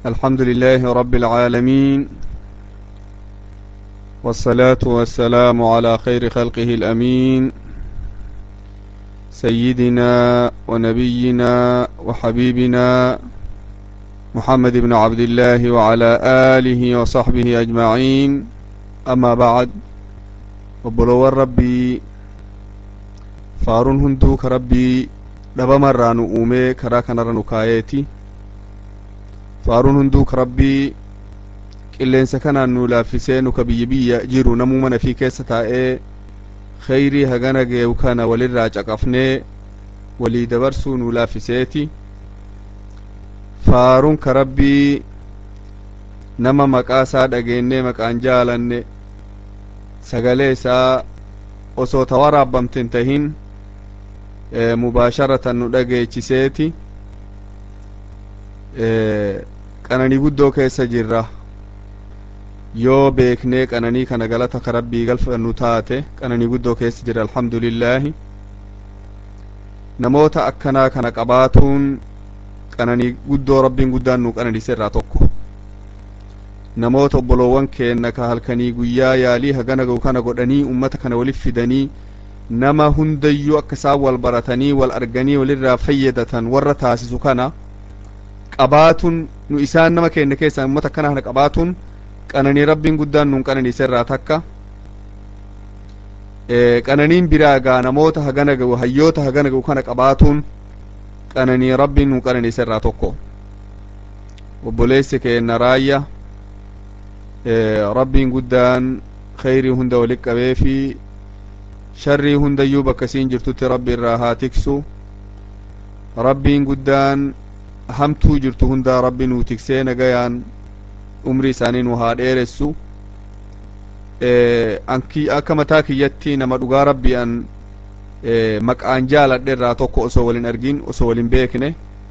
الحمد لله رب العالمين والصلاة والسلام على خير خلقه الأمين سيدنا ونبينا وحبيبنا محمد بن عبد الله وعلى آله وصحبه أجمعين أما بعد وبلو ربي فارون هندوك ربي dhabamarraa nu uume karaa kanarra nu kaayeeti faaruun hunduuk rabbii qilleensa kanaan nu laaffisee nu ka biyya biyya jiru namuu mana fi keessa taa'ee kheyrii hagana geewu kana walirraa caqafnee walii dabarsuu nu laaffiseeti faaruun ka rabbii nama maqaa isaa dhageennee maqaan jaalanne sagalee isaa osoo ta waraabamte hin tahin mubaasharatan nu dhageechiseeti qananii guddoo keessa jirra yoo beeknee qananii kana galata ka rabbii galfannu taate qananii guddoo keessa jira alhamdulillaahi namoota akkanaa kana qabaatuun qananii guddoo rabbiin guddaan nu qananiise irraa tokko namoota obboloowwan keenna ka halkanii guyyaa yaalii hagana ga'u kana godhanii ummata kana waliif fidanii nama hundayyuu akka isaan wal baratanii wal arganii walirraa fayyadatan warra taasisu kana qabaatuun nu isaan nama keenya keessaa ummata akkana kana qabaatuun qananii rabbiin guddaan nuun qananiise irraa takka qananiin biraa gaa namoota hagana ga'u hayyoota hagana ga'u kana qabaatuun qananii rabbiin nuun qananiise irraa tokko obboleessi keenna raayya rabbiin guddaan kheyrii hunda walit qabee fi sharrii hundayyuu bakka isiin jirtutti rabbi irraa haa tiksu rabbiin guddaan hamtuu jirtu hundaa rabbi nuu tiksee nagayaan umrii isaanii nu haa dheeressu anki akka mataa kiyyatti nama dhugaa rabbii an maqaan jaaladhe irraa tokko osoo walin argin osoo walin beekne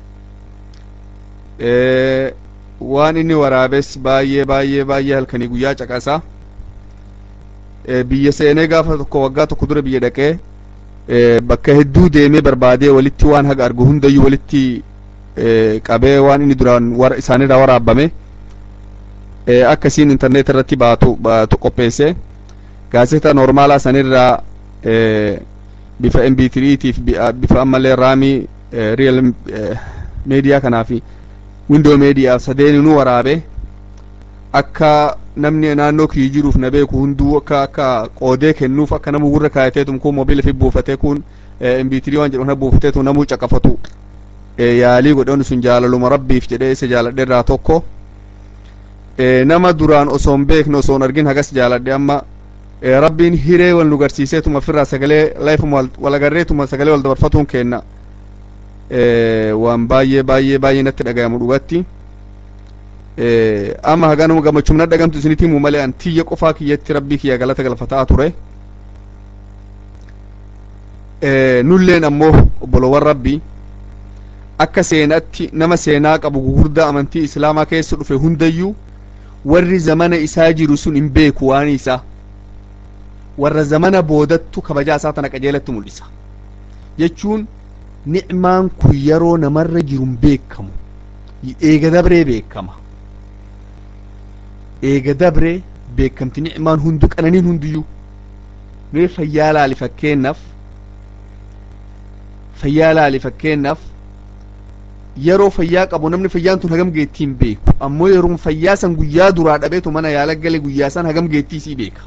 waan inni waraabes baay'ee baay'ee baay'ee halkanii guyyaa caqasa biyya seenee gaafa tokko waggaa tokko dura biyya dhaqee bakka hedduu deemee barbaadee walitti waan haga argu hundayyuu walitti qabee waan inni duraan isaanirraa waraabame akkasiin intarneet irratti baatu baatu qopheesse gaazexaa noormaalaa sanirraa bifa mp3tiif bifa ammallee raamii real meediyaa kanaafi windoo meediyaa sadeeninuu waraabe akka namni naannoo kiyyu jiruuf na beeku hunduu akka akka qoodee kennuuf akka namu gurra kaayateetum kun mobiila fi buufatee kun mp3 waan jedhu kana buufateetu namuu caqafatu yaalii godhoon sun jaalaluma rabbiif jedhee isa jaaladhe irraa tokko nama duraan osoon beekne osoon argin hagas jaaladhe amma rabbiin hiree wal nu garsiiseetuma ofirraa sagalee laifuma wal agarreetuma sagalee wal dabarfatuun kenna waan baay'ee baay'ee baay'ee natti dhagayamu dhugatti amma haganuma gammachuu na dhagamtu isinitti himu malee an tiyya qofaa kiyyatti rabbii kiyya galata galfataa ture nulleen ammoo obboloowwan rabbii akka seenatti nama seenaa qabu gugurdaa amantii islaamaa keessa dhufe hundayyuu warri zamana isaa jiru sun hin beeku waan isaa warra zamana boodattu kabajaa isaa tana qajeelatti mul'isa jechuun ni'maan kun yeroo namarra jiru hin beekamu eega dabree beekama eega dabree beekamti ni'maan hundu qananiin hundiyyuu mee fayyaa laali fakkeennaaf fayyaa laali fakkeennaaf yeroo fayyaa qabu namni fayyaan tun hagam geettii hin beeku ammoo yeroo fayyaa san guyyaa duraa dhabeetu mana yaala gale guyyaa san hagam geettii sii beeka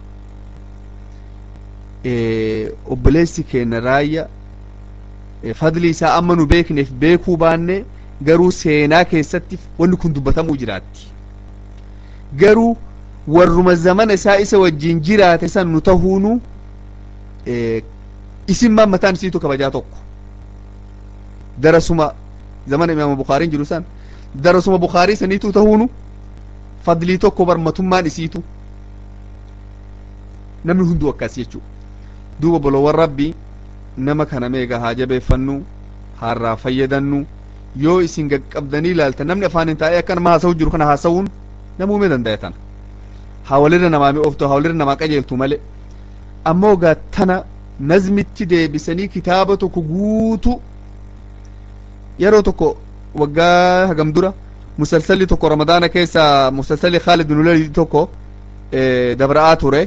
obboleessi keenya raayya fadli isaa amma nu beekneef beekuu baanne garuu seenaa keessatti wanni kun dubbatamuu jiraatti garuu warruma zamana isaa isa wajjin jiraate san nu tahuunu isin maan mataan isiitu kabajaa tokko darasuma zamana imaama bukaariin jiru san darasuma bukaarii saniitu tahuunu fadlii tokko barmatummaan isiitu namni hunduu akkas jechuu duuba bolowwan rabbii nama kana meega haa jabeeffannu haarraa fayyadannu yoo isin gaqqabdanii ilaaltan namni afaanin taa'ee akka nama haasa'u jiru kana haasa'uun nama uumee danda'atan haa walirra namaa mi'ooftu haa walirra namaa qajeeltu malee ammoo gaattana nazmitti deebisanii kitaaba tokko guutu yeroo tokko waggaa hagam dura musalsalli tokko ramadaana keessa musalsalli khaalid bin walid tokko dabra'aa ture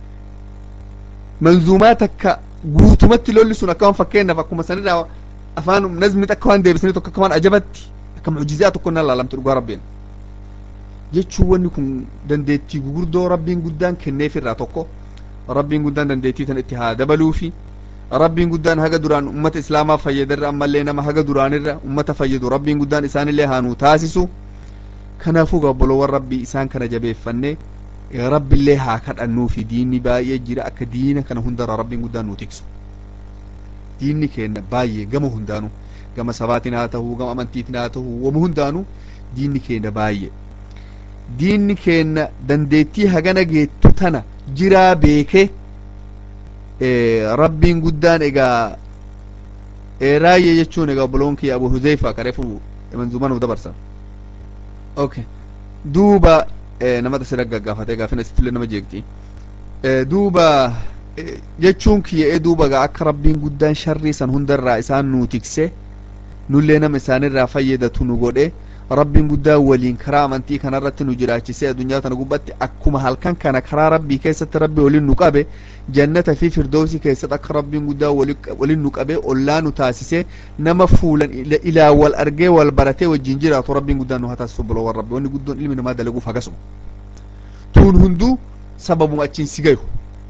manzuumaa takka guutumatti lolli sun akkama fakkeenyaaf akkuma sanirraa afaan nazmi akka waan deebisanii tokko akka waan ajabatti akka mucjizaa tokko nan laalamte dhugaa rabbiin jechuun wanni kun dandeettii gugurdoo rabbiin guddaan kenneef irraa tokko rabbiin guddaan dandeettii tan itti haa dabaluufi rabbiin guddaan haga duraan ummata islaamaa fayyadarra ammallee nama haga duraanirra ummata fayyadu rabbiin guddaan isaanillee haa nuu taasisu kanaafuu gabboloowwan rabbii isaan kana jabeeffannee rabbillee haa kadhannuufi diinni baay'ee jira akka diina kana hundarraa rabbiin guddaan nuu tiksu diinni keenya baay'ee gama hundaanu gama sabaatiin haa ta'uu gama amantiitiin haa ta'uu wama hundaanu diinni keenya baay'ee diinni keenya dandeettii hagana geettu tana jiraa beekee rabbiin guddaan egaa raayye jechuun egaa obboloon kiyya abu huzeyfa kareefu manzuuma nuuf dabarsan okay duuba namata si gaggaafatee gaafina sittillee nama jeeqti duuba jechuun kiyya'ee duuba gaa akka rabbiin guddaan sharrii san hundarraa isaan nuu tikse nullee nama isaanirraa fayyadatu nu godhe rabbiin guddaa waliin karaa amantii kanarratti nu jiraachisee addunyaa tana gubbatti akkuma halkan kana karaa rabbii keessatti rabbi waliin nu qabe jannata fi firdoosi keessatti akka rabbiin guddaa waliin nu qabe ollaa nu taasisee nama fuulan ilaa wal argee wal baratee wajjin jiraatu rabbiin guddaan nu haa taasisu bolowwan rabbi wanni guddoon ilmi namaa dalaguuf akkasuma tuun hunduu sababuma achiin si gayu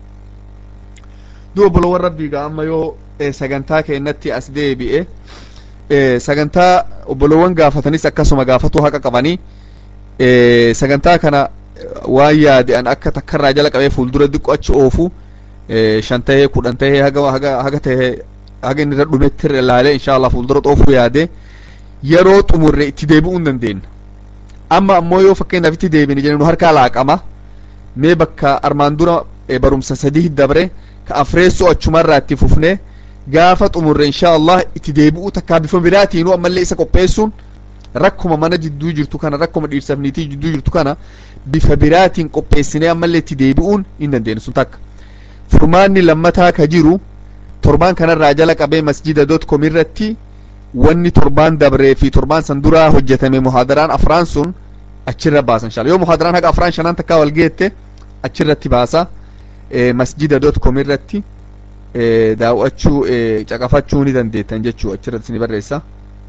duuba bolowwan rabbii gaa amma yoo sagantaa keennatti as deebi'e sagantaa obbolowwan gaafatanis akkasuma gaafatuu haqa qabanii sagantaa kana waan yaade'an akka takkarraa jala qabee fuuldura diqqo achi oofu shan tahee kudhan tahee haga haga haga tahee haga inni irra dhumetti irra ilaalee inshallah fuuldura xoofuu yaade yeroo xumurre itti deebi'uu hin dandeenya amma ammoo yoo fakkeenyaaf itti deebine jennu harkaa laaqama mee bakka armaan dura barumsa sadii dabre ka afreessoo achumarraa itti fufnee gaafa xumurre insha allah itti deebi'uu takkaa bifa biraatiinuu ammallee isa qopheessuun rakkuma mana jidduu jirtu kana rakkuma dhiirsaaf niitii jidduu jirtu kana bifa biraatiin qopheessinee ammallee itti deebi'uun hin dandeenyu sun takka furmaanni lammataa ka jiru torbaan kanarraa jala qabee masjida dot com irratti wanni torbaan dabree fi torbaan san duraa hojjetame muhaadaraan afraan sun achirra baasa inshallah yoo muhaadaraan haga afraan shanaan takkaa wal geette achirratti baasa masjida dot com irratti daawwachuu caqafachuu ni dandeettan jechuu achirratti isini barreessa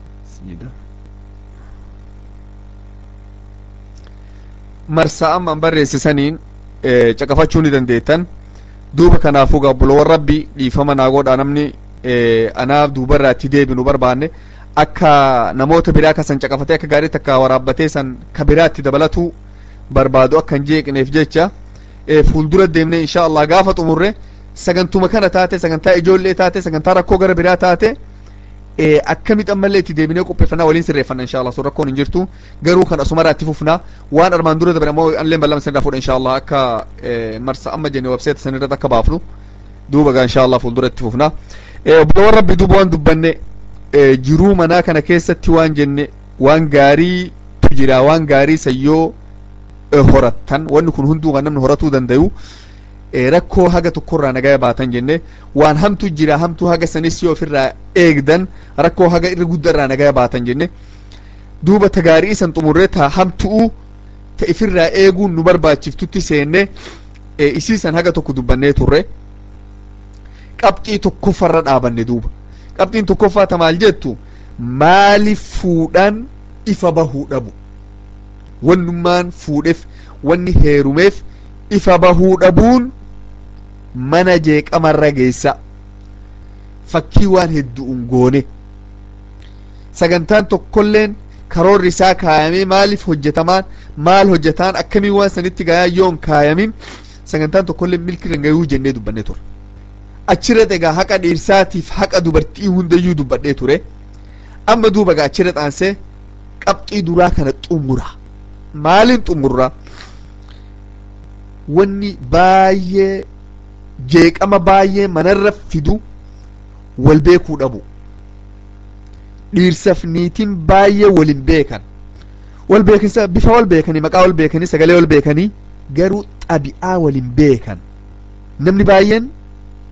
marsaa amma an barreessisaniin caqafachuu ni dandeettan duuba kanaafuu gabbulowwan rabbi dhiifama naa godha namni anaaf duubarraa itti deebinu barbaanne akka namoota biraa kasan caqafatee akka gaarii takka waraabbatee san ka biraatti dabalatuu barbaadu akka hin jeeqneef jecha fuuldura deemnee insha allah gaafa xumurre sagantuma kana taate sagantaa ijoollee taate sagantaa rakkoo gara biraa taate akkamitti ammallee itti deebinee qopheeffannaa waliin sirreeffanna insha allah sun rakkoon hin jirtu garuu kan asumarraa itti fufnaa waan armaan dura dabre ammoo anleen bal'ama sanirraa fuudha insha allah akka marsa amma jenne webseeta sanirratti akka baafnu duuba gaa insha allah fuuldura itti fufnaa obboloowwan rabbi duuba waan dubbanne jiruu manaa kana keessatti waan jenne waan gaariitu jira waan gaarii sayyoo horattan wanni kun hunduu kan namni horatuu dandayu rakkoo haga tokkorraa nagaya baatan jenne waan hamtu jira hamtuu haga sanis yoo ofirraa eegdan rakkoo haga irra guddarraa nagaya baatan jenne duuba ta gaarii isan xumurree ta hamtu'u ta ifirraa eeguun nu barbaachiftutti seenne isiisan haga tokko dubbannee turre qabxii tokkoffarra dhaabanne duuba qabxiin tokkoffaa ta maal jettu maaliif fuudhaan ifa bahuu dhabu wannummaan fuudheef wanni heerumeef ifa bahuu dhabuun mana jeeqamarra geessa fakkii waan hedduun goone sagantaan tokkolleen karoorri isaa kaayamee maaliif hojjetamaan maal hojjetaan akkamii waan sanitti gayaa yoon kaayamin sagantaan tokkolleen milki rangayuu jennee dubbanne ture achirra egaa haqa dhiirsaatiif haqa dubartii hundayyuu dubbadhee ture amma duuba egaa achirra xaansee qabxii duraa kana xumura maalin xumurra wanni baay'ee jeeqama baay'ee manarra fidu wal beekuu dhabu dhiirsaf niitiin baay'ee walin beekan wal beekinsa bifa wal beekanii maqaa wal beekanii sagalee wal beekanii garuu xabi'aa walin beekan namni baay'een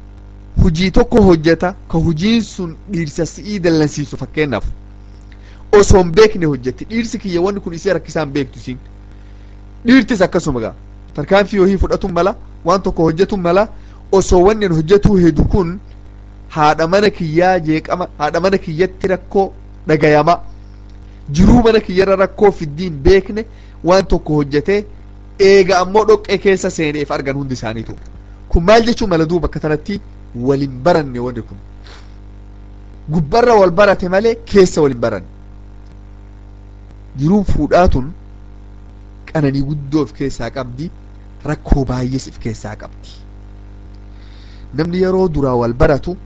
hujii tokko hojjeta ka hujiin sun dhiirsa si'ii dallansiisu fakkeenyaaf osoo hin beekne hojjette dhiirsi kiyya wanni kun isee rakkisaan beektu isin dhiirtis akkasuma gaa tarkaanfii hohii fudhatun mala waan tokko hojjetun mala osoo wanni an hojjetuu hedu kun haadha mana kiyyaa jeeqama haadha mana kiyyatti rakkoo dhagayama jiruu mana kiyyarra rakkoo fiddiin beekne waan tokko hojjetee eega ammoo dhoqqee keessa seeneef argan hundi isaaniitu kun maal jechuun mala duuba akka tanatti walin baranne wanni kun gubbarra wal barate malee keessa walin baranne jiruun fuudhaatun qananii guddoo of keessaa qabdi rakkoo baay'ees of keessaa qabdi namni yeroo duraa wal baratu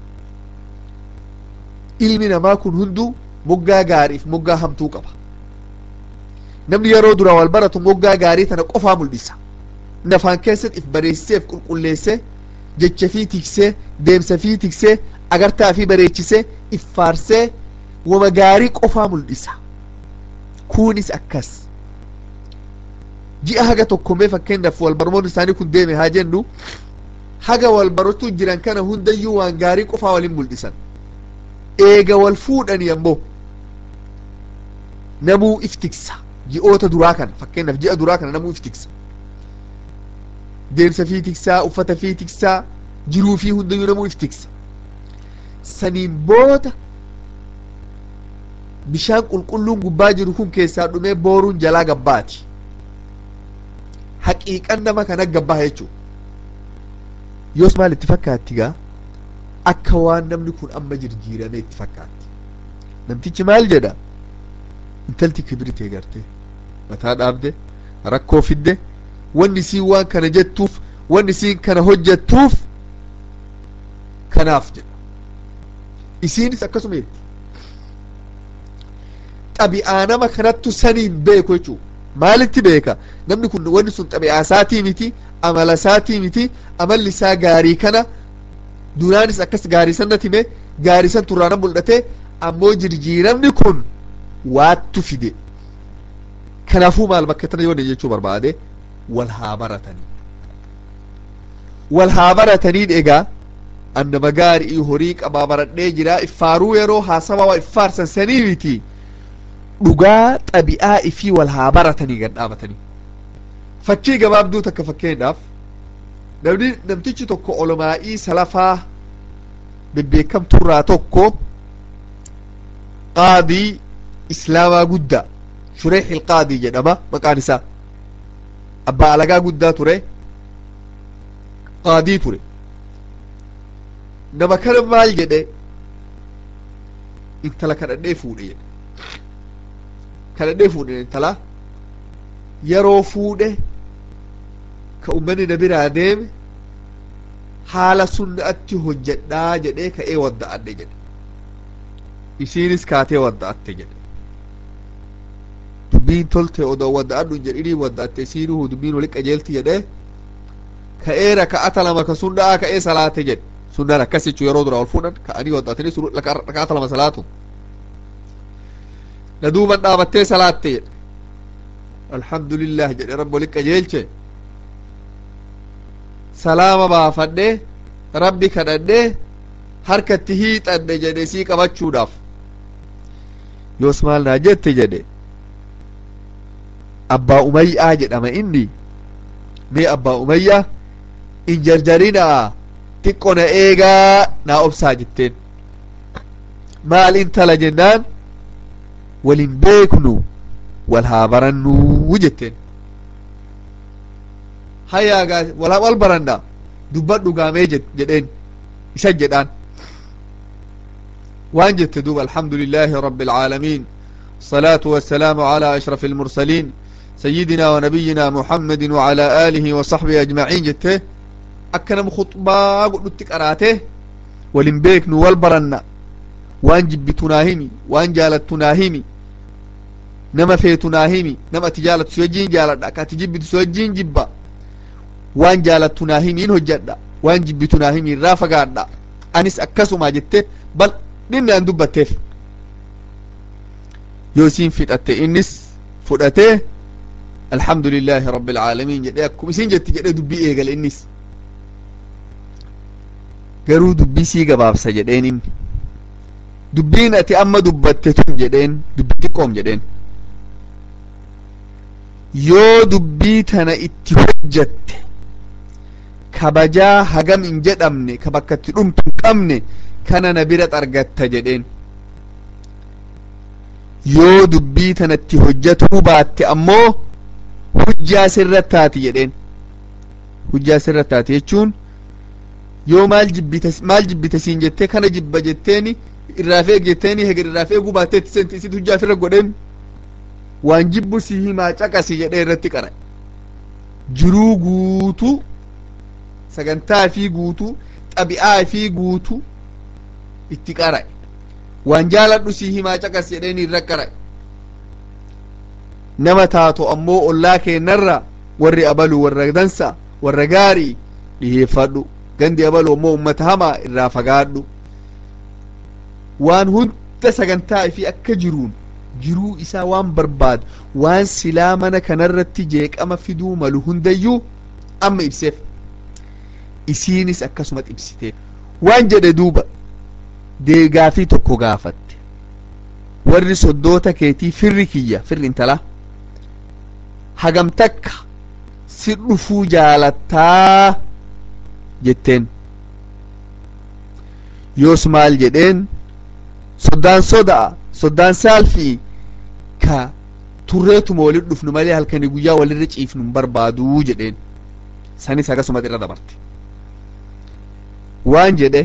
ilmi namaa kun hunduu moggaa gaariif moggaa hamtuu qaba namni yeroo duraa wal baratu moggaa gaarii tana qofaa mul'isa nafaan keessatti if bareessee if qulqulleessee jecha fii tiksee deemsa fii tiksee agartaa fi bareechisee if faarsee wama gaarii qofaa mul'isa kunis akkas ji'a haga tokkomee fakkeenyaaf wal barmoon isaanii kun deeme haa jennu haga wal baratu jiran kana hundayyuu waan gaarii qofaa walin mul'isan eega wal fuudhanii ammoo namuu if tiksa ji'oota duraa kana fakkeenyaaf ji'a duraa kana namuu if tiksa deemsa fii tiksaa uffata fii tiksaa jiruu fii hundayyuu namuu if tiksa saniin booda bishaan qulqulluun gubbaa jiru kun keessaa dhumee booruun jalaa gabbaati haqiiqan nama kana gabbaa jechuu yoos maal itti fakkaatti gaa akka waan namni kun amma jirjiirame itti fakkaatti namtichi maal jedha intalti kibritee garte mataa dhaabde rakkoo fidde wanni isiin waan kana jettuuf wanni isiin kana hojjettuuf kanaaf jedha isiinis akkasuma jetti xabi'aa nama kanattu saniin beeku jechuu maalitti beeka namni kun wanni sun xabi'aa isaatii miti amala isaatii miti amalli isaa gaarii kana duraanis akkas gaarii sanatti hime gaarii san turraana mul'ate ammoo jirjiiramni kun waattu fide kanaafuu maal bakka tana yoo jechuu barbaade wal haa baratanii wal haa baratanii egaa annama gaarii horii qabaa baradhee jira iffaaruu yeroo haasawa waa iffaarsan sanii miti dhugaa xabi'aa ifii wal haa baratanii gad dhaabatanii fakkii gabaabduu takka fakkeenyaaf namni namtichi tokko olomaa'ii salafaa bebbeekamturraa tokko qaadii islaamaa guddaa shureex ilqaadii jedhama maqaan isaa abbaa alagaa guddaa ture qaadii ture nama kana maal jedhe intala kadhadhee fuudhe jedhe kadhadhee fuudhe intala yeroo fuudhe ka ummanni na biraa deeme haala sunna'atti hojjedhaa jedhee ka'ee wadda'adhe jedhe isiinis kaatee wadda'atte jedhe dubbiin tolte odoo wadda'adhu hin jedhinii wadda'atte isiinuu dubbiin wali qajeelti jedhee ka'ee raka'ata lama ka sunna'aa ka'ee salaate jedhe sunnaan akkas jechuu yeroo dura ol fuudhan ka'anii wadda'atanii raka'ata lama salaatu na duuban dhaabattee salaatte jedhe alhamdulillah jedhe rabbi wali qajeelche salaama baafadhe rabbi kadhadhe harkatti hiixadhe jedhe sii qabachuudhaaf yoos maal naa jette jedhe abbaa umayyaa jedhama inni mee abbaa umayyaa in jarjarinaa xiqqo na eegaa naa obsaa jetteen maal intala jennaan walin beeknu wal haa barannuu jetteen hayaagaa wal wal baranna dubbadhu gaamee jedheen isan jedhaan waan jette duuba alxamdu lilahi rabi العaalamiin الصلاة والسلام على أشرف المرسلين سيدنا ونبينا محمد وعلى آله وصحبه أجمعين جته أكنم خطبا قلت قراته ولن بيكن والبرنا وان جبتنا همي وان جالتنا همي نما فيتنا همي نما تجالت سوجين جالت أكا تجبت سوجين جبا waan jaalattu naa himiin hojjedha waan jibbitu naa himiin irraa fagaadha anis akkasuma jette bal dhinni an dubbatteef yoo isiin fidhatte innis fudhatee alhamdu lillahi rabbi alcaalamiin jedhe akkuma isin jetti jedhe dubbii eegale innis garuu dubbii sii gabaabsa jedheen inni dubbiin ati amma dubbatte tun jedheen dubbii xiqqoom jedheen yoo dubbii tana itti hojjatte kabajaa hagam hin jedhamne ka bakka itti dhumtu hin qabne kana na bira argatta jedheen yoo dubbii tanatti hojjatuu baatte ammoo hujjaa sirra taati jedheen hujjaa sirra taati jechuun yoo maal jibbita maal jibbita siin jettee kana jibba jetteeni irraa feeg jetteeni heger irraa feeguu baattee itti senti isit hujjaa sirra godheen waan jibbu si himaa caqasi jedhee irratti qara jiruu guutuu sagantaa fi guutuu xabi'aa fi guutuu itti qara'e waan jaaladhu si himaa caqas jedheen irra qara'e nama taatu ammoo ollaa keennarra warri abalu warra dansa warra gaarii dhiheeffadhu gandi abalu ammoo ummata hamaa irraa fagaadhu waan hunda sagantaa fi akka jiruun jiruu isaa waan barbaadu waan silaa mana kanarratti jeeqama fiduu malu hundayyuu amma ibseef isiinis akkasuma ibsiteef waan jedhe duuba deegaafii tokko gaafatte warri soddoota keetii firri kiyya firri intalaa hagam takka si dhufuu jaalattaa jetteen yoos maal jedheen soddaan soda'a soddaan saalfii ka turreetuma walit dhufnu malee halkanii guyyaa walirra ciifnu hin barbaaduu jedheen sanis akkasuma irra dabarte waan jedhe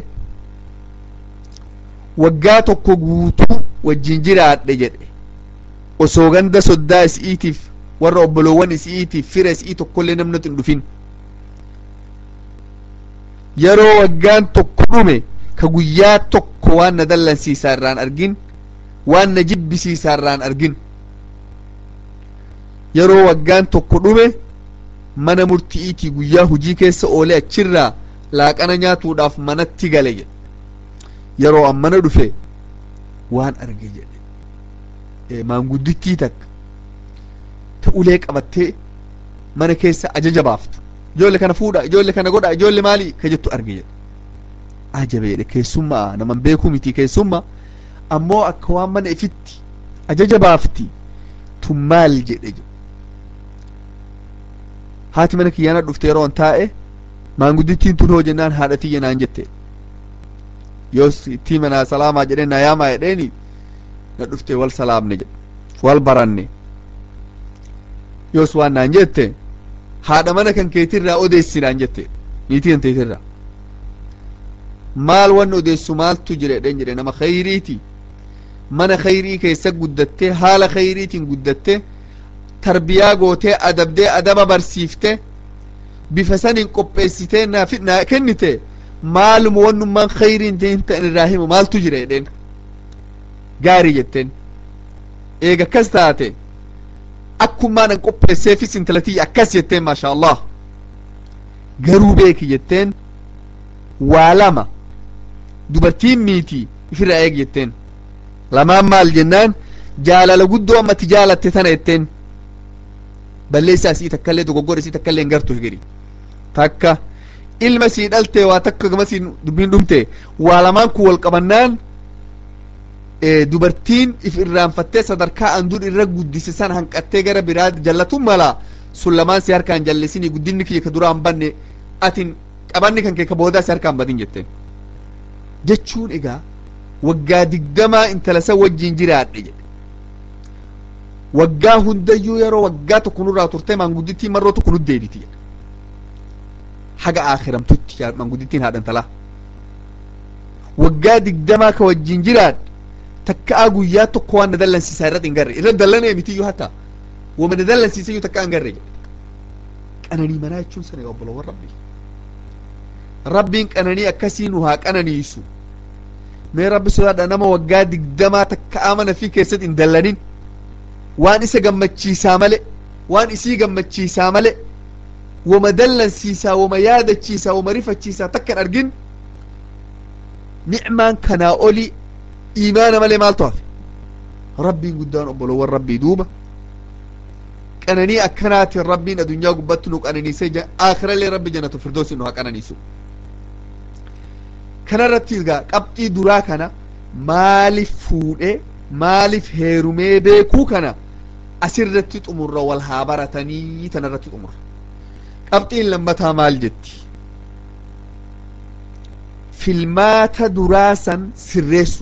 waggaa tokko guutuu wajjin jiraadhe jedhe osoo ganda soddaa isiitiif warra obboloowwan isiitiif fira isii tokkollee namnatti hin dhufin yeroo waggaan tokko dhume ka guyyaa tokko waan na dallansiisaa irraan argin waan na jibbisiisaa irraan argin yeroo waggaan tokko dhume mana murti'iitii guyyaa hujii keessa oolee achirraa laaqana nyaatuudhaaf manatti gale jedhe yeroo an mana dhufe waan arge jedhe maanguddittii takka ta ulee qabattee mana keessa ajaja baaftu ijoollee kana fuudha ijoollee kana godha ijoollee maali ka jettu arge jedhe ajabe jedhe keessummaa naman beekuu miti keessummaa ammoo akka waan mana ifitti ajaja baafti tun maal jedhe jedhe haati mana kiyyaana dhufte yeroo an taa'e maanguddittiin tun hoo jennaan haadha tiyya naan jette yoos itti manaa salaamaa jedheen na yaamaa jedheeni na dhufte wal salaamne jedhe wal baranne yoos waan naan jette haadha mana kan keetirraa odeessi naan jette niitii kan teetirraa maal wanni odeessu maaltu jira jedheen jedhe nama khayriiti mana khayrii keessa guddattee haala khayriitiin guddattee tarbiyaa gootee adabdee adaba barsiifte bifa sanin qopheessitee naaf naa kennite maaluma wannummaan khayriin ta'in irraa himu maaltu jira jedheen gaarii jetteen eega akkas taate akkumaan an qopheesseefis intalatiyya akkas jetteen maasha allah garuu beeki jetteen waa lama dubartiin miiti ifirraa eeg jetteen lamaan maal jennaan jaalala guddoo ammatti jaalatte tana jetteen balleessaa isii takkaillee dogoggora isii takkaillee hin gartu hegeri takka ilma sii dhalte waa takka gamasiin dubbiin dhumte waa lamaan kun wal qabannaan dubartiin if irraanfattee sadarkaa an dur irra guddise san hanqattee gara biraa jallatun mala sun lamaan si harkaan jallisini guddinni kiyya ka duraa hin banne atin qabanni kan kee ka boodaa si harkaan badin jetteen jechuun egaa waggaa digdamaa intala san wajjin jiraadhe jedhe waggaa hundayyuu yeroo waggaa tokko nurraa turtee maanguddittiin marroo tokko nu deebiti jedhe haga aakiramtutti maanguddittiin haadhan talaa waggaa digdamaa ka wajjin jiraadhe takkaa guyyaa tokko waan na dallansiisaa irratti hin garre irra dallanee mitiyyuu hatta wama na dallansiisayyuu takkaa hin garre jedhe qananii manaa jechuun sana yaa obboloowwan rabbii rabbiin qananii akkasii nu haa qananiisu mee rabbi sodaadha nama waggaa digdamaa takkaa mana fi keessatti hin dallanin waan isa gammachiisaa male waan isii gammachiisaa male wama dallansiisaa wama yaadachiisaa wama rifachiisaa takka hin argin nicmaan kanaa oli iimaana malee maaltu hafe rabbiin guddaan obboloowwan rabbii duuba qananii akkanaatiin rabbiin adunyaa gubbatti nu qananiisee aakhirallee rabbi jannatu firdoosi nu haa qananiisu kanarratti egaa qabxii duraa kana maaliif fuudhe maaliif heerumee beekuu kana asirratti xumurra wal haa baratanii tanarratti xumurra qabxiin lammataa maal jetti filmaata duraasan sirreessu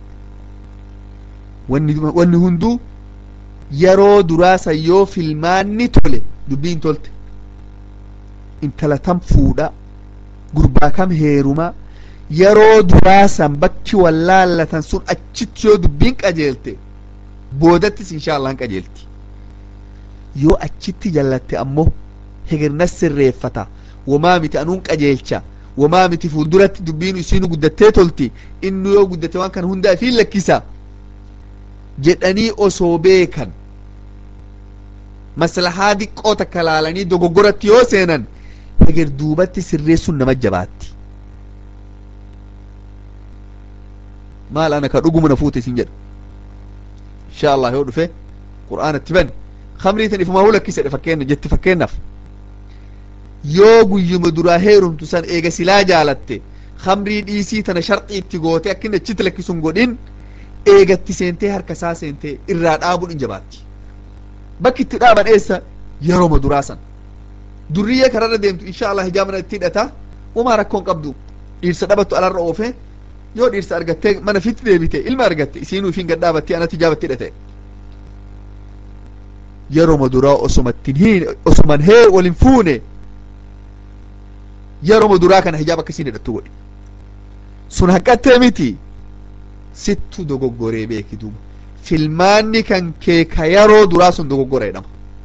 wanni wanni hunduu yeroo duraasan yoo filmaanni tole dubbiin tolte intala tam fuudha gurbaa kam heeruma yeroo duraasan bakki wallaallatan sun achitti yoo dubbiin qajeelte boodattis insha allah hin qajeelti yoo achitti jallatte ammoo hegirnas sirreeffata wamaa miti anuun qajeelcha wamaa miti fuulduratti dubbiin isiinu guddattee tolti inni yoo guddate waan kana hundaa ifiin lakkisa jedhanii osoo beekan maslahaa diqqoo takka laalanii dogoggoratti yoo seenan heger duubatti sirreessuun nama jabaatti maal ana ka dhuguma na fuute isin jedha insha allah yoo dhufe qur'aanatti bani kamrii tan ifumaa hulakkisedhe fakkeenya jetti fakkeennaaf yoo guyyuma duraa heerumtu san eega silaa jaalatte kamrii dhiisii tana sharxii itti goote akkin achitti lakkisuun godhin eegatti seentee harka isaa seentee irraa dhaabuun hin jabaatti bakki itti dhaaban eessa yerooma duraa san durriyyee kararra deemtu insha allah hijaamana itti hidhata umaa rakkoon qabdu dhiirsa dhabattu alarra oofe yoo dhiirsa argattee mana fitti deebite ilma argatte isiinuu ifin gad dhaabattee anatti hijaabatti hidhate yerooma duraa osomattin hin osoman hee walin fuune yerooma duraa kana hijaaba akkasiin hidhattu godhi sun haqqattee miti sittu dogoggoree beeki duuba filmaanni kan kee ka yeroo duraa sun dogoggora jedhama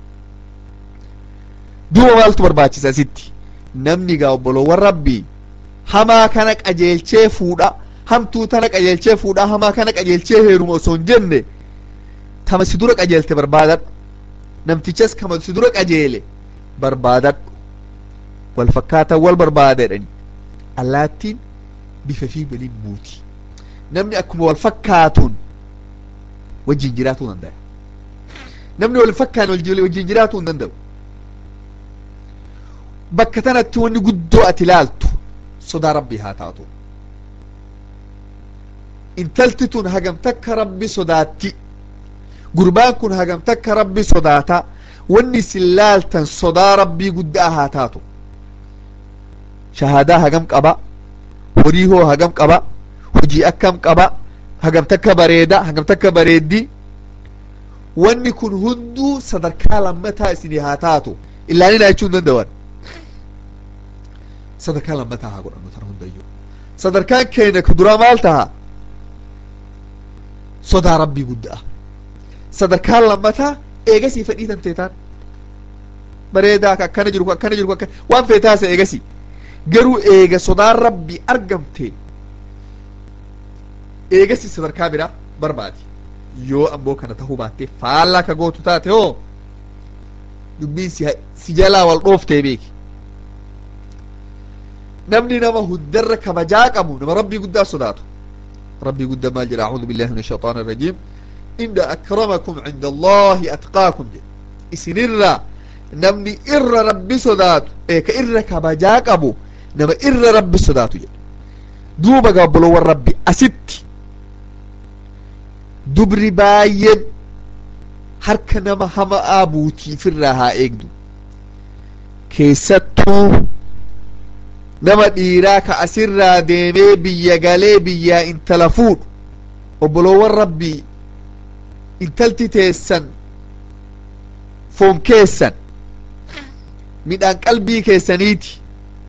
duuba maaltu barbaachisa sitti namni gaa obboloowwan rabbii hamaa kana qajeelchee fuudha hamtuu tana qajeelchee fuudha hamaa kana qajeelchee heeruma osoo hin jenne tama si dura qajeelte barbaadadhu namtichas kama si dura qajeele barbaadadhu wal fakkaatan wal barbaadadhani allaattiin bifa fi waliin muuti namni akkuma wal fakkaatuun wajjin jiraatuu danda'a namni wal fakkaan wajjin jiraatuu hin danda'u bakka tanatti wanni guddoo ati ilaaltu sodaa rabbii haa taatu intalti tun hagam takka rabbi sodaatti gurbaan kun hagam takka rabbi sodaata wanni isin laaltan sodaa rabbii guddaa haa taatu shahaadaa hagam qaba horii hoo hagam qaba hojii akkam qaba hagam takka bareeda hagam takka bareeddi wanni kun hunduu sadarkaa lammataa isinii haa taatu illaaninaa jechuu hin danda'an sadarkaa lammataa haa godhannu tana hundayyuu sadarkaan keenya ka duraa maal taha sodaa rabbii guddaa sadarkaan lammataa eegasii fedhii tan teetaan bareedaa ka akkana jiru akkana jiru akkana waan feetaasa eegasii garuu eega sodaan rabbii argamte eegasi sadarkaa biraa barbaadi yoo ammoo kana tahuu baattee faallaa ka gootu taate hoo dubbiin si si jalaa wal dhooftee beeki namni nama hundarra kabajaa qabu nama rabbii guddaa sodaatu rabbii guddaa maal jedha acuudu billahi min ashaitaan irrajiim inna akramakum cinda allahi atqaakum jedhe isinirra namni irra rabbi sodaatu ee ka irra kabajaa qabu nama irra rabbi sodaatu jedhe duuba gaabboloowwan rabbi asitti dubri baay'een harka nama hama'aa buutiifirraa haa eegdu keessattuu nama dhiiraa ka asirraa deemee biyya galee biyyaa intala fuudhu obboloowwan rabbii intalti teessan foon keessan midhaan qalbii keessaniiti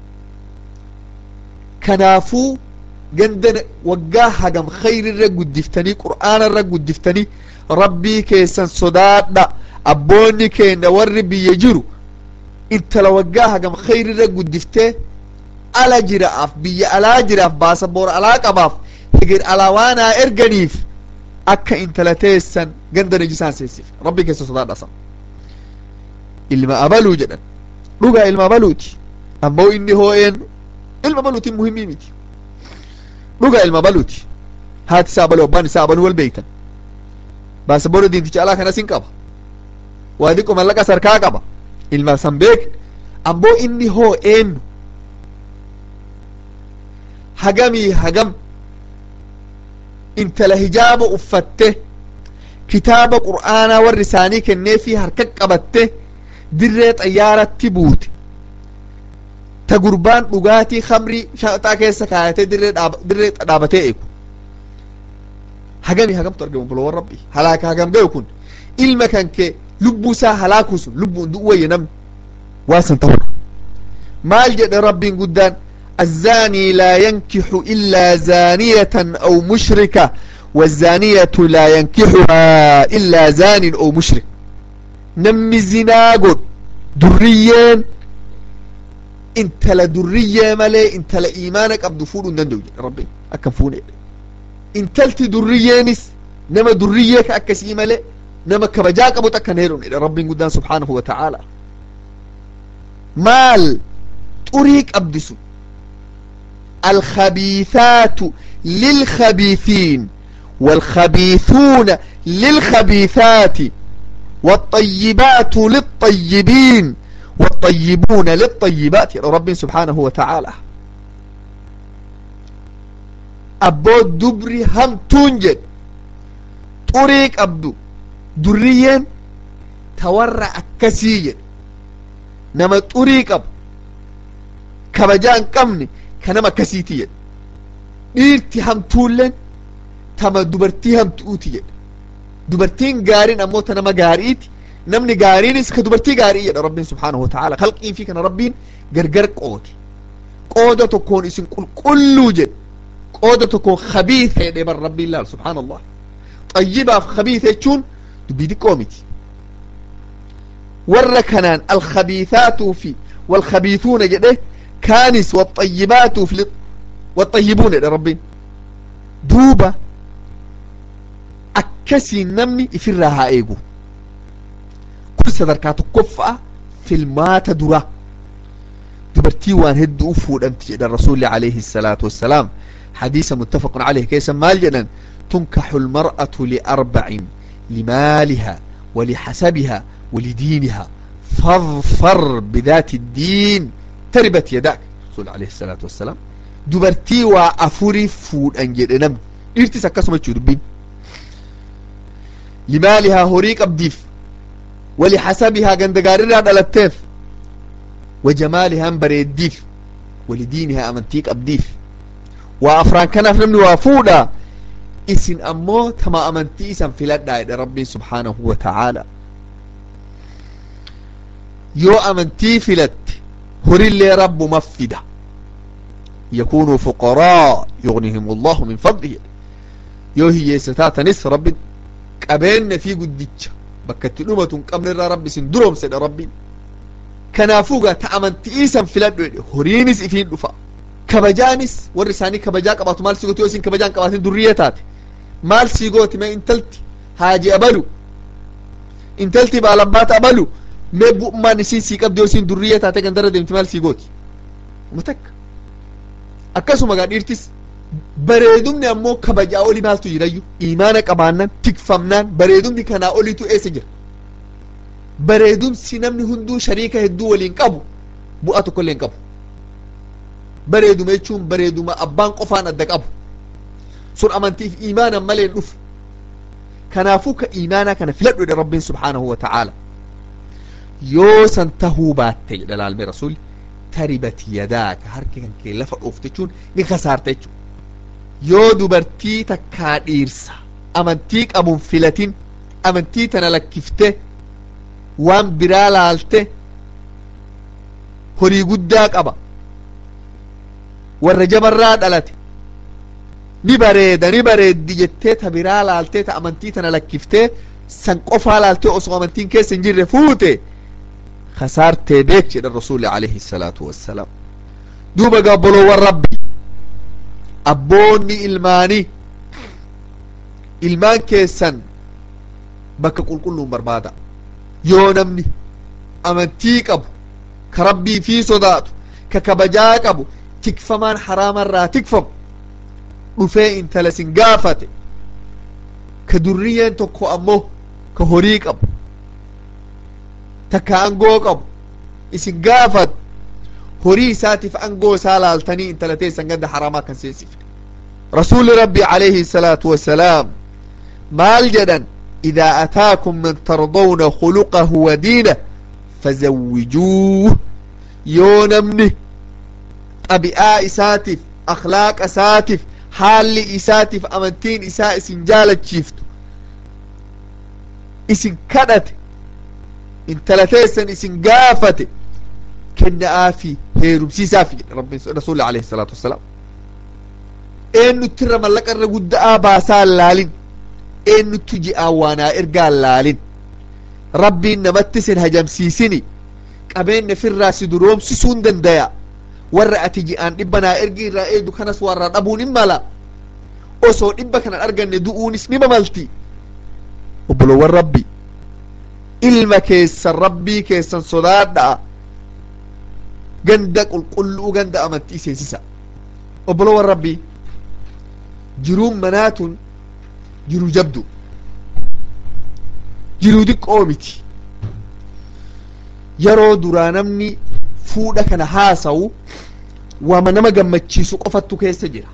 kanaafuu ganda waggaa hagam khayrirra guddiftanii qur'aanarra guddiftanii rabbii keessan sodaadha abboonni keenya warri biyya jiru intala waggaa hagam khayrirra guddiftee ala jiraaf biyya alaa jiraaf baasa boora alaa qabaaf hegir alaa waanaa erganiif akka intala teessan ganda najisaan seessif rabbii keessa sodaadha san ilma abaluu jedhan dhugaa ilma abaluuti ammoo inni hoo'een ilma abaluutiin muhimmii miti dhugaa ilma abaluuti haati isaa abaluu abbaan isaa abaluu wal beeytan baasa boora diinticha alaa kanas hin qaba waa diqqo mallaqa sarkaa qaba ilma san beek ammoo inni hoo'een hagamii hagam intala hijaaba uffatte kitaaba qur'aanaa warri isaanii kennee fi harka qabatte dirree xayyaaratti buute ta gurbaan dhugaatii khamrii shaxaa keessa kaayatee dirree dirree dhaabatee eegu hagami hagamtu argamu bulowwan rabbi halaaka hagam gayu kun ilma kan kee lubbuu isaa halaakuu sun lubbuun du'u wayya namni waan san ta'udha maal jedhe rabbiin guddaan الزاني لا ينكح إلا زانية أو مشركة والزانية لا ينكحها إلا زان أو مشرك نمي زنا قد دريين انت لا درية ملي انت لا إيمانك أبدو فولو نندو ربي أكم فوني انت لتي دريينس نما دريك أكسي ملي نما كبجاك أبو تكنيرون ربي قدان سبحانه وتعالى مال طريق أبدسو الخبيثات للخبيثين والخبيثون للخبيثات والطيبات للطيبين والطيبون للطيبات يا رب سبحانه وتعالى أبو دبري هم تنجد طريق أبدو دريا تورع كسيا نما طريق أبو كبجان قمني kanama akkasiiti jedhe dhiirti hamtuulleen tama dubartii hamtuuti jedhe dubartiin gaariin ammoo ta nama gaariiti namni gaariinis ka dubartii gaarii jedha rabbiin subhaanahu wa ta'ala kalqii fi kana rabbiin gargar qoode qooda tokkoon isin qulqulluu jedhe qooda tokkoon khabiitha jedhe bar rabbiin laal subhaan allah xayyibaaf khabiitha jechuun dubbii xiqqoo miti warra kanaan alkhabiithaatuu fi walkhabiithuuna jedhe كانس والطيبات في والطيبون يا ربي دوبا أكسي نمني إفرها إيجو كل صدركات قفة في المات درا دبرتي وان هد أفود أنت الرسول عليه الصلاة والسلام حديث متفق عليه كيس مال جنن تنكح المرأة لأربع لمالها ولحسبها ولدينها فاظفر بذات الدين تربت يداك رسول عليه الصلاة والسلام دبرتي وأفوري فود أنجد نم إرتي سكسو ما تشودبين لمالها هوريك أبديف ولحسبها قندقارير هذا التيف وجمالها بريديف ولدينها أمنتيك أبديف وأفران كان في نمني وافودا إسن أمو تما أمنتي إسن في لدى ربي سبحانه وتعالى يو أمنتي في لدى هري اللي رب مفدة يكونوا فقراء يغنيهم الله من فضله يو هي ستات نس رب قبين في قدتش بكت نومة قبل رب سندروم سيد ربي كنافوغا تأمن تئيسا في لدو هرينس إفين دفا كبجانس ورساني كبجا قباتو مال سيغوتي وسين كبجان قباتين دريتات مال سيغوتي ما انتلتي هاجي أبلو انتلتي بالبات أبلو mee bu'ummaan isiin sii qabdi yoo isiin durriyya taate gandara deemti maal sii gooti uma takka akkasuma gaa dhiirtis bareedumni ammoo kabajaa oli maaltu jirayyu imaana qabaannan tikfamnaan bareedumni kanaa olitu eessa jira bareedumsi namni hunduu shariika hedduu waliin qabu bu'aa tokkollee hin qabu bareeduma jechuun bareeduma abbaan qofaan adda qabu sun amantiif imaanan malee hin dhufu kanaafuu ka imaanaa kana filadhu jedhe rabbiin subhaanahu wa ta'aala yoo san tahuu baatte jedha laalme rasuli taribat yadaaka harki kan kee lafa dhoofte jechuun ni kasaarte jechuun yoo dubartii takkaa dhiirsa amantii qabuun filatin amantii tana lakkifte waan biraa laalte horii guddaa qaba warra jabarraa dhalate ni bareeda ni bareeddi jettee ta biraa laaltee ta amantii tana lakkiftee san qofaa laaltee osoo amantiin keessa hin jirre fuute خسارتي بيك جد الرسول عليه الصلاة والسلام دوبا قابلوا والربي أبوني إلماني إلمان كيسن بك قل كلهم بربادا يو نمني أمنتيك أبو كربي في صدات ككبجاك أبو تكفمان حراما را تكفم رفاء انت لسن قافت كدريا تكو أمو كهوريك أبو takka angoo qabu isin gaafat horii isaatiif angoo isaa laaltanii intala teessan ganda haramaa kan seensifne رسول ربي عليه الصلاة والسلام maal jedhan إذا أتاكم من ترضون خلقه ودينه فزوجوه yoo namni xabi'aa isaatiif akhlaaqa isaatiif haalli isaatiif amantiin isaa isin jaalachiiftu isin kadhate intala teessan isin gaafate kenna'aafi heerumsiisaafi jedhe rabbi rasuuli alayhi salaatu wassalaam eenyutti irra mallaqa irra gudda'aa baasaa laalin eenyutti ji'aan waanaa ergaa laalin rabbiin namatti sin hajamsiisini qabeenya firraa si duroomsisuun dandaya warra ati ji'aan dhibba naa ergi irraa eegdu kanas warra dhabuun hin mala osoo dhibba kana arganne du'uunis ni mamalti obbolowwan rabbi ilma keessan rabbii keessan sodaadhaa ganda qulqulluu ganda amantii seensisa obbolowwan rabbii jiruun manaatun jiruu jabdu jiruu diqqoo miti yeroo duraa namni fuudha kana haasawu waama nama gammachiisu qofattu keessa jira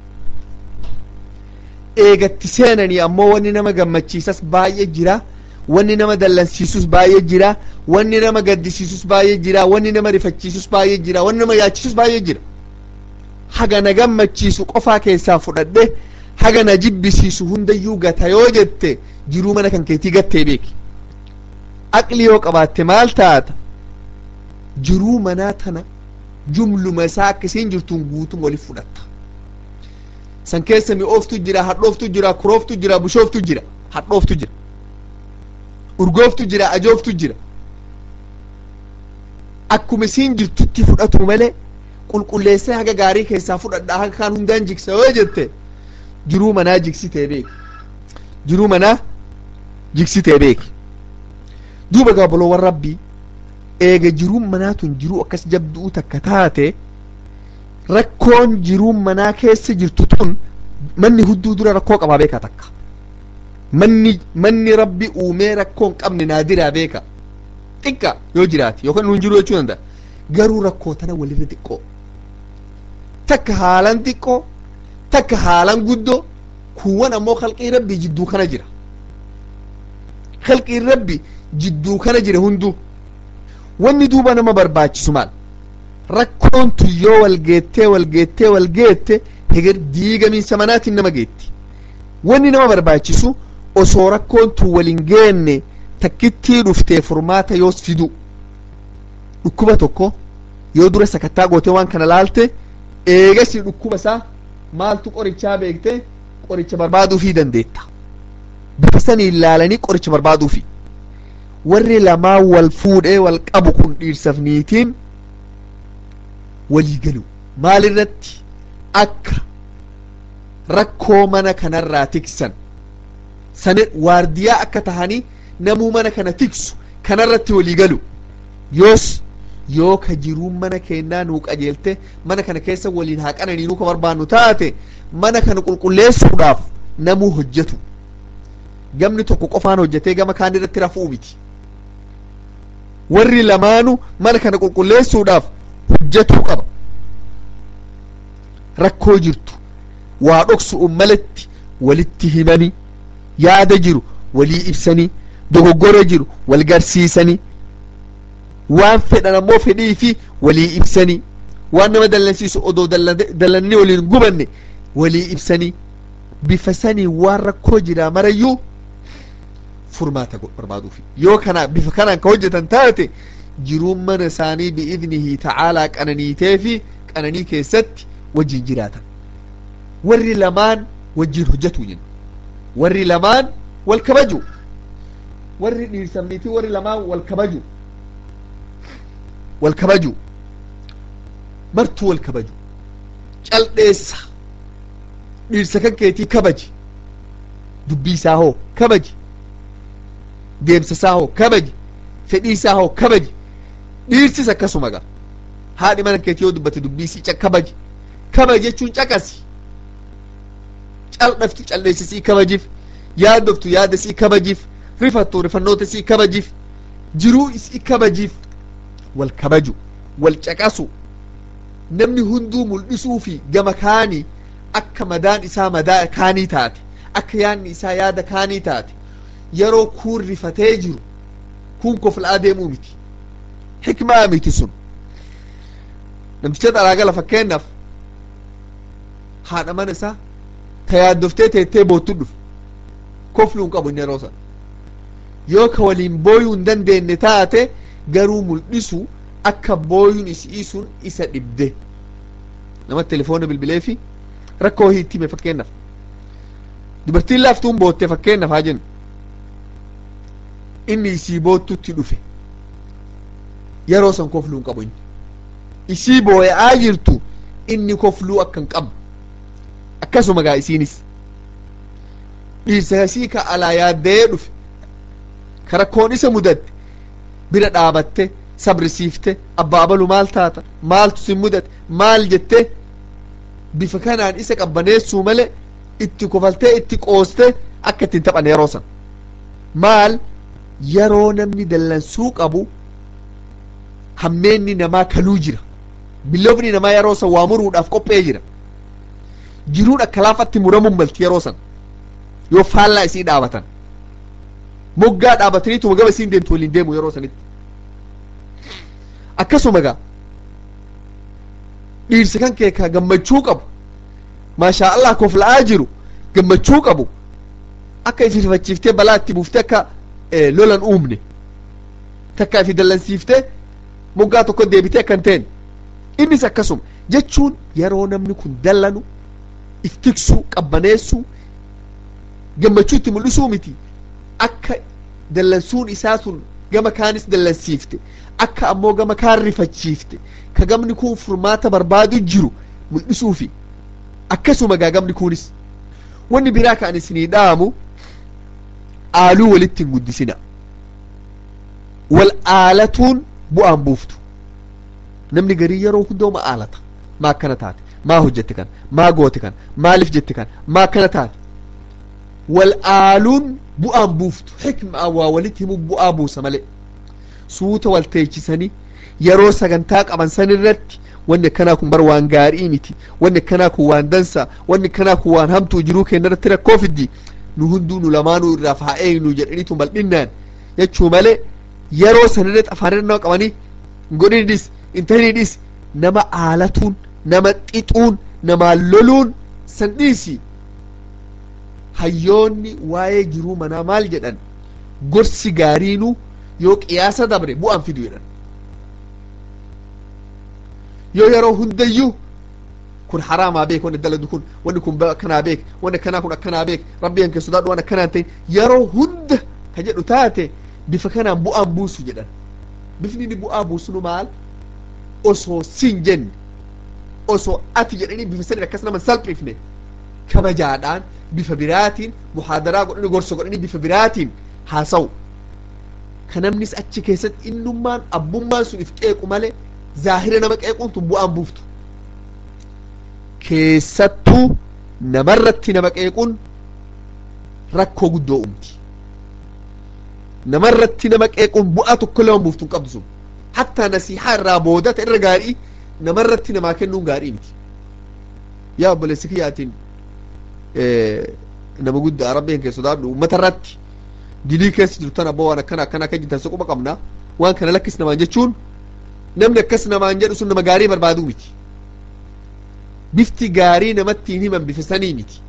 eegatti seenanii ammoo wanni nama gammachiisas baay'ee jira wanni nama dallansiisus baay'ee jira wanni nama gaddisiisus baay'ee jira wanni nama rifachiisus baay'ee jira wanni nama yaachisus baay'ee jira haga na gammachiisu qofaa keessaa fudhadhe haga na jibbisiisu hundayyuu gata yoo jette jiruu mana kan keetii gattee beeki aqli yoo qabaatte maal taata jiruu manaa tana jumluma isaa akkasiin jirtuun guutum waliif fudhatta san keessa mi'ooftu jira hadhooftu jira kurooftu jira bushooftu jira hadhooftu jira urgooftu jira ajooftu jira akkuma isiin jirtutti fudhatu malee qulqulleessee haga gaarii keessaa fudhadhaa haga kaan hundaan jigsa yoo jette jiruu manaa jigsitee beeki jiruu manaa jigsitee beeki duuba gaaboloowwan rabbii eega jiruun manaa tun jiruu akkas jabduu takka taate rakkoon jiruun manaa keessa jirtu tun manni hudduu dura rakkoo qabaa beekaa takka manni manni rabbi uumee rakkoon qabne naadiraa beeka xiqqa yoo jiraate yookaan nuun jiru jechuu danda'a garuu rakkoo tana walirra xiqqoo takka haalan xiqqoo takka haalan guddoo kuuwwan ammoo kalqii rabbii jidduu kana jira kalqiin rabbi jidduu kana jira hunduu wanni duuba nama barbaachisu maal rakkoon tun yoo walgeettee walgeettee walgeette heger diigamiinsa manaatiin nama geetti wanni nama barbaachisu osoo rakkoon tun walin geenne takkittii dhuftee furmaata yoos fidu dhukkuba tokko yoo dura sakattaa gootee waan kana laalte eegasi dhukkuba isaa maaltu qorichaa beekte qoricha barbaaduufii dandeetta bifa saniin laalanii qoricha barbaaduufi warri lamaa wal fuudhee wal qabu kun dhiirsaaf niitiin walii galu maal irratti akka rakkoo mana kanarraa tiksan sani waardiyaa akka tahanii namuu mana kana tiksu kanarratti walii galu yoos yoo ka jiruun mana keennaa nuu qajeelte mana kana keessa waliin haa qananii nuu ka barbaannu taate mana kana qulqulleessuudhaaf namuu hojjetu gamni tokko qofaan hojjetee gama kaan irratti rafuu miti warri lamaanu mana kana qulqulleessuudhaaf hojjetuu qaba rakkoo jirtu waa dhoksu'un malatti walitti himanii yaada jiru walii ibsanii dogoggora jiru wal garsiisanii waan fedhan ammoo fedhii fi walii ibsanii waan nama dallansiisu odoo dallannee waliin gubanne walii ibsanii bifa sanii waan rakkoo jiraa marayyuu furmaata barbaaduufi yoo kana bifa kanaan ka hojjetan taate jiruun mana isaanii biidnihi tacaalaa qananiitee fi qananii keessatti wajjin jiraatan warri lamaan wajjin hojjetu jenna warri lamaan wal kabaju warri dhiirsamniitii warri lamaan wal kabaju wal kabaju martuu wal kabaju cal'eessa dhiirsa kan keetii kabaji dubbii isaa hoo kabaji deemsa isaa hoo kabaji fedhii isaa hoo kabaji dhiirsis akkasuma gaa haadhi mana keetii yoo dubbate dubbii isii kabaji kabaji jechuun caqasi cal'aftu cal'eessisii kabajiif yaaddoftu yaada isii kabajiif rifattu rifannoota isii kabajiif jiruu isii kabajiif wal kabaju wal caqasu namni hunduu mul'isuu fi gama kaani akka madaan isaa madaa kaanii taate akka yaadni isaa yaada kaanii taate yeroo kuun rifatee jiru kun kofla'aa deemuu miti hikmaa miti sun namticha dhalaagala fakkeenyaaf haadha mana isaa ta yaaddoftee teettee boottu dhufe kofluu hin qabu inni yeroo sana yoo ka waliin booyuu hin dandeenye taate garuu mul'isu akka booyuun isii sun isa dhibde nama telefoona bilbilee fi rakkoo hiitti hime fakkeenyaaf dubartiin laaftuun bootte fakkeenyaaf haa jennu inni isii boottutti dhufe yeroo san kofluu hin qabu inni isii booya'aa jirtu inni kofluu akka hin qabu akkasuma gaa isiinis dhiirsa isii ka alaa yaaddee dhufe ka rakkoon isa mudatte bira dhaabatte sabrisiifte abbaa abalu maal taata maaltu sin mudate maal jette bifa kanaan isa qabbaneessuu male itti kofaltee itti qooste akka ittiin taphan yeroo san maal yeroo namni dallansuu qabu hammeenni namaa kaluu jira biloofni namaa yeroo san waa muruudhaaf qophee jira jiruudha kalaafatti muramuun malti yeroo san yoo faallaa isii dhaabatan moggaa dhaabataniituma gaba isiin deemtu waliin deemu yeroo sanitti akkasuma gaa dhiirsa kan kee ka gammachuu qabu maashaa allah kofla'aa jiru gammachuu qabu akka ifi rifachiiftee balaa itti buuftee akka lolan uumne takka ifi dallansiiftee moggaa tokko deebitee akka hin teene innis akkasuma jechuun yeroo namni kun dallanu if tiksuu qabbaneessuu gammachuu itti mul'isuu miti akka dallansuun isaa sun gama kaanis dallansiifte akka ammoo gama kaan rifachiifte ka gamni kun furmaata barbaadu jiru mul'isuufi akkasuma gaa gamni kunis wanni biraa ka ani isinii dhaamu aaluu walitti hin guddisina wal aalatuun bu'aan buuftu namni garii yeroo hundooma aalata maa akkana taate maa hojjette kan maa goote kan maaliif jette kan maa akkana taate wal aaluun bu'aan buuftu xikmaa waa walitti himu bu'aa buusa malee suuta wal teechisanii yeroo sagantaa qaban san irratti wanni akkanaa kun bar waan gaarii miti wanni akkanaa kun waan dansa wanni akkanaa kun waan hamtuu jiruu keenya irratti rakkoo fiddi nu hunduu nu lamaanuu irraaf haa eegnu jedhaniitu bal'innaan jechuu malee yeroo san irratti afaan irra nama qabanii godhinidhis intahinidhis nama aalatuun nama xixuun nama loluun san dhiisi hayyoonni waa'ee jiruu manaa maal jedhan gorsi gaariinuu yoo qiyaasa dabre bu'aan fidu jedhan yoo yeroo hundayyuu kun haraamaa beek wanni daladu kun wanni kun akkanaa beek wanni akkanaa kun akkanaa beek rabbi hanke sodaadhu waan akkanaa ta'in yeroo hunda ka jedhu taate bifa kanaan bu'aan buusu jedhan bifni inni bu'aa buusunu maal osoo sin jenne osoo ati jedhanii bifa sadii akkas nama salphifne kabajaadhaan bifa biraatiin muhaadaraa godhanii gorsa godhanii bifa biraatiin haasawu ka namnis achi keessatti innummaan abbummaan sun if qeequ malee zaahira nama qeequun tun bu'aan buuftu keessattuu namarratti nama qeequun rakkoo guddoo uumti namarratti nama qeequun bu'aa tokko lama buuftu hin qabdu sun hattaa nasiihaa irraa boodata irra gaarii namarratti namaa kennuun gaarii miti yaa obboleessi kiyyaatiin nama guddaa rabbiin keessa sodaadhu uummata irratti dilii keessa jirtan abbaa waan akkana akkana akka jirtan soquba qabna waan kana lakkis namaan jechuun namni akkas namaan jedhu sun nama gaarii barbaaduu miti bifti gaarii namatti hin himan bifa sanii miti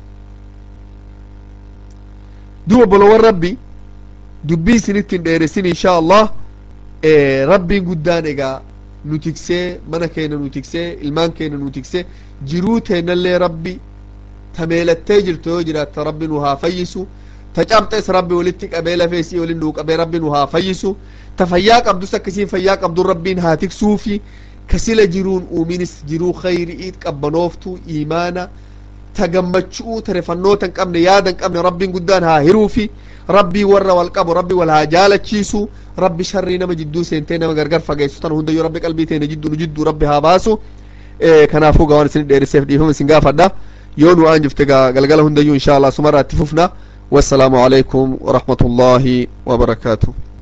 duba bolowwan rabbi dubbii isinitti hin dheeressin inshaa allah rabbiin guddaan egaa nu tiksee mana keenya nu tiksee ilmaan keenya nu tiksee jiruu teennallee rabbi tameelattee jirtu yoo jiraatte rabbi nu haa fayyisu ta cabxes rabbi walitti qabee lafeesii waliin nuu qabee rabbi nu haa fayyisu ta fayyaa qabdus akkasiin fayyaa qabdu rabbiin haa tiksuufi ka sila jiruun uuminis jiruu khayri'iit qabbanooftuu iimaana ta gammachuu ta refannoota hin qabne yaada hin qabne rabbiin guddaan haa hiruufi rabbii warra wal qabu rabbi wal haa jaalachiisu rabbi sharrii nama jidduu seentee nama gargar fageessu tan hundayyuu rabbi qalbii teene jidduu nu jidduu rabbi haa baasu kanaafuu gawaan isin dheeriseef dhiifama isin gaafadha yoo nu aan jifte galgala hundayyuu insha allah sumarraa itti fufna wassalaamu alaikum warahmatullaahi wabarakaatuh